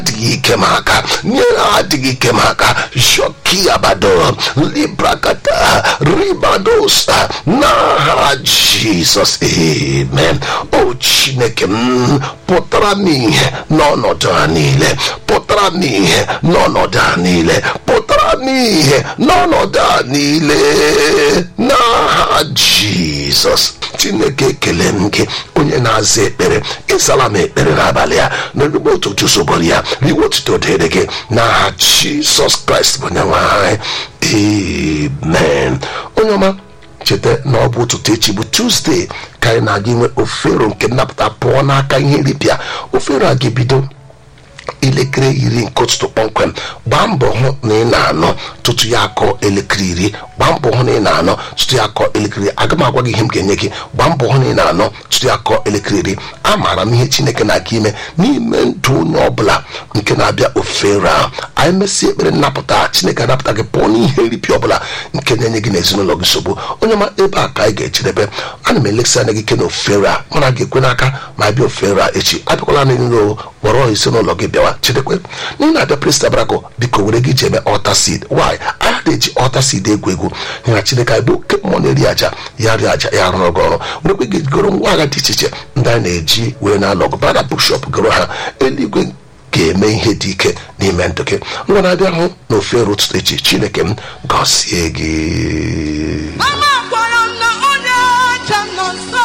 adịghị ike m aka nyere adịghị ike m aka shoki abado librakata ribadosa n'aha jizọs amen o chineke m pụtara m ihe n'ọnọdụ a niile pụtara m ihe n'ọnọdụ a niile pụtara m ihe n'ọnọdụ a niile n'aha jizọs chineke ekele m gị onye na-aza ekpere ịzala m ekpere n'abalị a n'erugbo ụtụtụ soboro ya riwe otuto dịrị gị n'aha jizọs kraịst bụ onye nwe anyị amen onye ọma cheta na ọ bụ ụtụtụ echi bụ tuzdee ka anyị na-aga inwe ofero nke nnapụta pụọ n'aka ihe nripịa ofero a ga-ebido elekere iri nke ụtụtụ kpọmkwem gbaa mbọ hụ na ị na-anọ tutu ya akọ elekere iri gbaa mbọ hụ na ị na-anọ tutu ya akọ elekere iri aga m agwa gị ihe m ga-enye gị gbaa mbọ hụ na ị na-anọ tutu ya akọ elekere iri amaara m ihe chineke na-aka ime n'ime ndụ onye ọbụla nke na-abịa ofere ahụ anyị mesịa ekpere nnapụta chineke anapụta gị pụọ n'ihe nripịa ọbụla nke na-enye gị n'ezinụlọ gị nsogbu onye ọma ebe a ka anyị ga-echedebe ana m elekisi anya gị ike na ofere a mana ga-ekwe n'aka ma bịa ofere a echi abịakwala n'ezinụlọ kpọrọ ezinụlọ gị bịawa chedekwe n'ihi na-abịa prista brako biko were gị ji eme ọta seed why anyị na-eji ọta seed egwu egwu na chineke anyị bụ oke mmụọ na-eri aja ya rie aja ya rụrụ gị ọrụ werekwe gị goro ngwa agha dị iche iche ndị anyị na-eji wee na-alọgụ bana bookshop goro ha eluigwe ga-eme ihe dị ike n'ime ndụ gị ngwa na-abịa hụ na ofere ụtụtụ echi chineke m gọzie gị Amakwara m na onye ọcha nọ nso.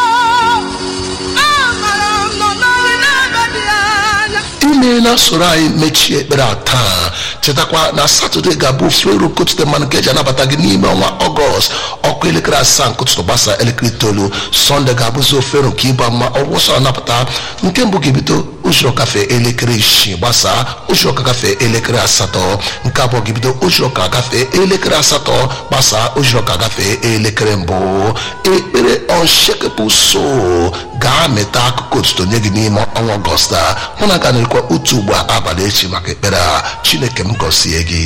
Amara m nọ n'ọrụ n'ebe dị anya. imeela soro anyị mechie ekpere a taa chetakwa na satọde ga-abụ ofero kotute mmanụ nke eji anabata gị n'ime ọnwa ọgọst ọkụ elekere asaa nke ụtụtụ gbasa elekere itoolu sọnde ga-abụzi ofero nke ịba mma ọgwụsọ anapụta nke mbụ ga-ebido ụzọ kafe elekere isii gbasaa ụzọ ka gafee elekere asatọ nke abụọ ga-ebido ụzọ ka gafee elekere asatọ gbasaa ụzọ ka gafee elekere mbụ ekpere unshakable soul ga-amịta akụkụ otuto nye gị n'ime ọnwa ọgọst a hụ na ga na-ekwe otu ugbo abalị echi maka ekpere a chineke m gọzie gị